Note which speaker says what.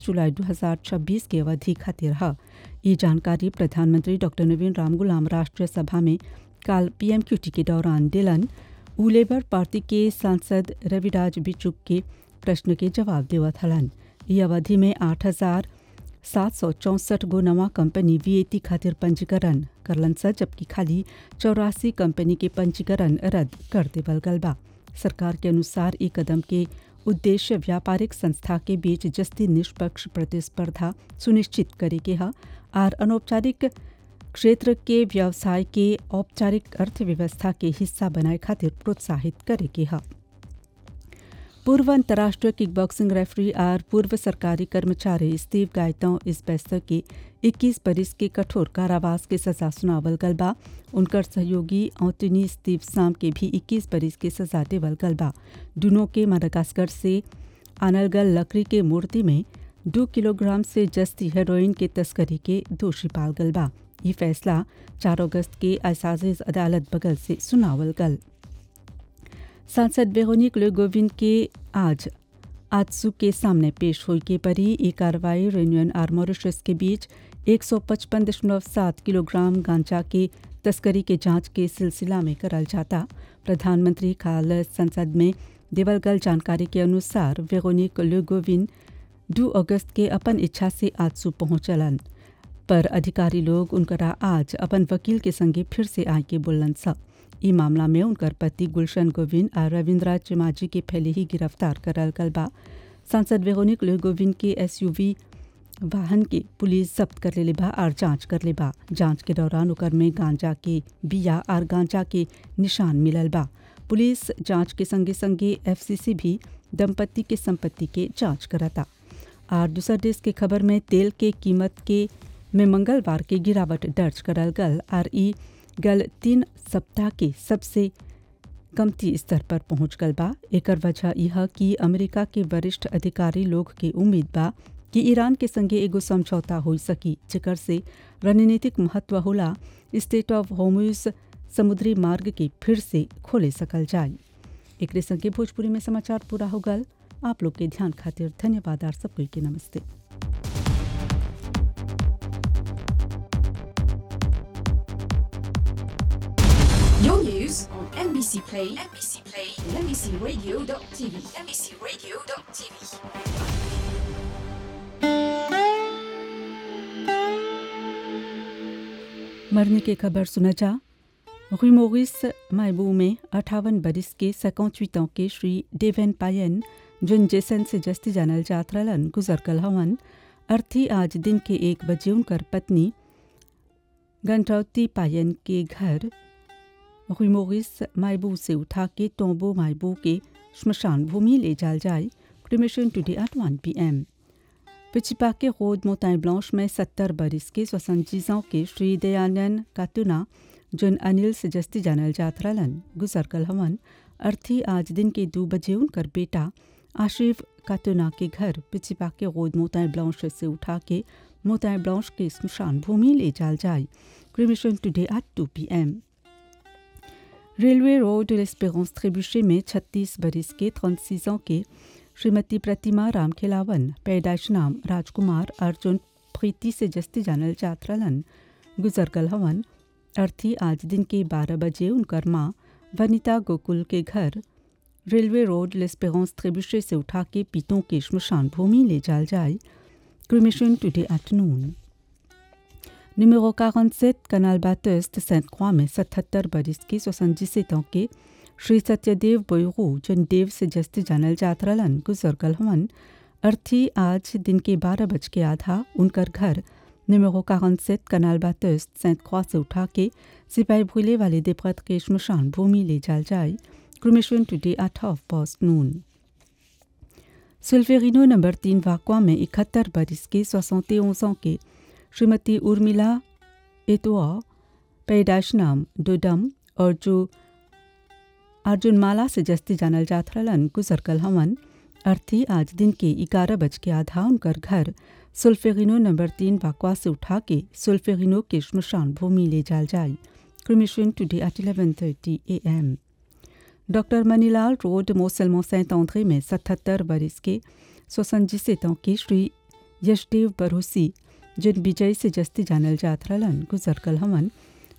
Speaker 1: जुलाई 2026 की अवधि खातिर है ये जानकारी प्रधानमंत्री डॉक्टर नवीन रामगुलाम राष्ट्रीय सभा में कल पीएमक्यूटी के दौरान दिलन उ लेबर पार्टी के सांसद रविराज बिचुक के प्रश्न के जवाब देवत हलन ये अवधि में आठ हजार सात सौ चौंसठ गो नवा कंपनी वीएटी खातिर पंजीकरण करलन स जबकि खाली चौरासी कंपनी के पंजीकरण रद्द कर देवल गल बा सरकार के अनुसार ई कदम के उद्देश्य व्यापारिक संस्था के बीच जस्ती निष्पक्ष प्रतिस्पर्धा सुनिश्चित करे के है और अनौपचारिक क्षेत्र के व्यवसाय के औपचारिक अर्थव्यवस्था के हिस्सा बनाए खातिर प्रोत्साहित करे के है पूर्व अंतर्राष्ट्रीय किक बॉक्सिंग रेफरी और पूर्व सरकारी कर्मचारी स्टीव गायतों इस बेस्तर के 21 बरिस के कठोर कारावास के सजा सुनावल गल बा उनकर सहयोगी औतनी स्टीव साम के भी 21 बरिस के सजा देवल गल बा दोनों के मडागास्कर से आनल गल लकड़ी के मूर्ति में दो किलोग्राम से जस्ती हेरोइन के तस्करी के दोषी पाल गल बा ये फैसला 4 अगस्त के असाजिज अदालत बगल से सुनावल गल सांसद वेरोनिक ले गोविंद के आज आजसू के सामने पेश हुई के परी ये कार्रवाई यूनियन और मॉरिशस के बीच 155.7 किलोग्राम गांजा के तस्करी के जांच के सिलसिला में करल जाता प्रधानमंत्री काल संसद में देवलगल जानकारी के अनुसार वेरोनिक ले गोविंद दो अगस्त के अपन इच्छा से आजसू पहुंचलन पर अधिकारी लोग उनकरा आज अपन वकील के संगे फिर से आय के बोलन सा ई मामला में उनकर पति गुलशन गोविंद और रविंद्रा चिमाजी के पहले ही गिरफ्तार करल गल बा सांसद वेरोनिक ले गोविंद के एसयूवी वाहन के पुलिस जब्त कर ले बा और जांच कर ले बा जांच के दौरान ओकर में गांजा के बिया और गांजा के निशान मिलल बा पुलिस जांच के संगे संगे एफसीसी भी दंपति के संपत्ति के जांच करता और दूसर देश के खबर में तेल के कीमत के में मंगलवार के गिरावट दर्ज करल गल और ई गल तीन सप्ताह के सबसे कमती स्तर पर पहुंच गल बा एकर वजह यह कि अमेरिका के वरिष्ठ अधिकारी लोग के उम्मीद बा कि ईरान के संगे एगो समझौता हो सकी जेकर से रणनीतिक महत्व होला स्टेट ऑफ होम्यूज समुद्री मार्ग के फिर से खोले सकल जाए एक संगे भोजपुरी में समाचार पूरा हो गल आप लोग के ध्यान खातिर धन्यवाद और सबको के नमस्ते
Speaker 2: Your news on NBC Play, NBC Play, and NBCRadio.tv, NBCRadio.tv.
Speaker 1: मरने की खबर सुना जा रिमोरिस मायबू में अठावन बरिस के सकौचवीतों के श्री डेवेन पायन जिन जेसन से जस्ती जानल जात रहलन गुजर कल हवन अर्थी आज दिन के एक बजे उनकर पत्नी गंडौती पायन के घर रिमोरिस मायबू से उठा के टोंबो मायबू के श्मशान भूमि ले जाल जाए cremation today at one p m पिचिपा के रोड मोताई ब्लांश में सत्तर बरिस के स्वसंजीजों के श्री दयानंद कातुना जिन अनिल से जस्ती जानल जात रहलन गुजर कल हवन अर्थी आज दिन के दो बजे उनकर बेटा आशिफ कातुना के घर पिचिपा के रोड मोताई ब्लांश से उठा के मोताई ब्लांश के स्मशान भूमि ले जाल जाए cremation today at two p m railway road लेस्पेरेंस ट्रेबुशे में 36 बरिस के 36 ans के श्रीमती प्रतिमा रामखिलावन पैदाइश नाम राजकुमार अर्जुन प्रीति से जस्ती जानल जात रहलन गुजर कल हवन अर्थी आज दिन के 12 बजे उनकर माँ वनिता गोकुल के घर रेलवे रोड लेस्पेरेंस ट्रेबुशे से उठा के पीतों के श्मशान भूमि ले जाल जाए cremation today afternoon Numéro 47, Canal Bathurst, Sainte-Croix में 77 बरिस के 77 ans के श्री सत्यदेव बोयरू जन देव से जस्ती जानल जात रहलन गुजर कल हवन अर्थी आज दिन के बारह बज के आधा उनकर घर निमेरो 47 कनाल बातस्ट सेंट क्रॉस से उठा के सिपाही भूले वाले देवव्रत के श्मशान भूमि ले जाल जाए cremation today at half past noon सुल्फेरिनो नंबर तीन वाकवा में इकहत्तर बरिस के सोसौते ans के श्रीमती उर्मिला एतुआ पैदाश नाम डोडम और जो अर्जुन माला से जस्ती जानल जात रहलन गुजर कल हवन अर्थी आज दिन के ग्यारह बज के आधा उनकर घर सुल्फेगिनो नंबर तीन बाकवा से उठा के सुल्फेगिनो के श्मशान भूमि ले जाल जाए cremation today at eleven thirty a m doctor Manilal road मोसलमो सैंत आंद्रे में सतहत्तर बरिस के सोसनजी सेतों के श्री यशदेव बरोसी जिन विजय से जस्ती जानल जात रहलन गुजर कल हमन